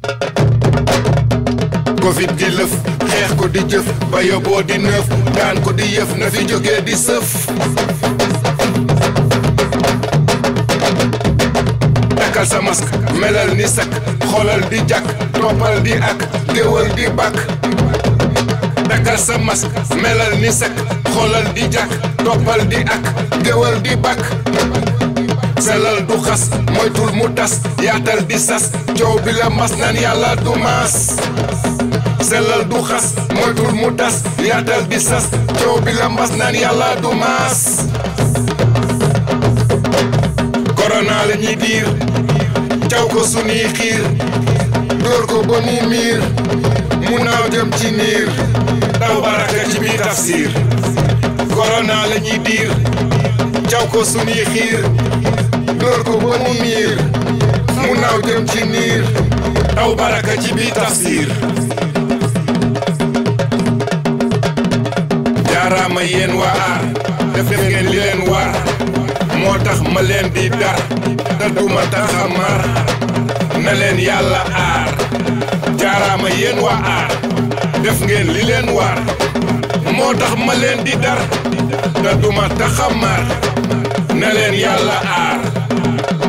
covid di lëf xeex ko di jëf ba yóbboo di nëf daan ko di yëf na fi jógee di sëf takkal sa masque melal ni sak xoolal di jàkk toppal di ak géwal di bàkk takkal sa masque melal ni sak xoolal di jàkk toppal di ak géwal di bàkk selal du xas moytul mu tas yaatal di sas coow bi la mas naan yàlla du maas sellal du xas moytul mu tas yaatal di sas coow bi la mas naan yàlla du maas korona la ñuy diir caw ko sunuy xiir dóor ko ba mu miir mu naaw jëm ci niir taw baraka ci biir tafsir korona la ñuy diir caw ko sunuy xiir dóor ko ba mu miir mu naaw jëm ci niir taw baraka ci biir tafsir jaaraama yéen waa aar def ngeen li leen waar moo tax ma leen di dar te duma tax a mar na leen yàlla aar jaaraama yéen waa aar def ngeen li leen waar moo tax ma leen di dar te duma tax a mar na leen yàlla aar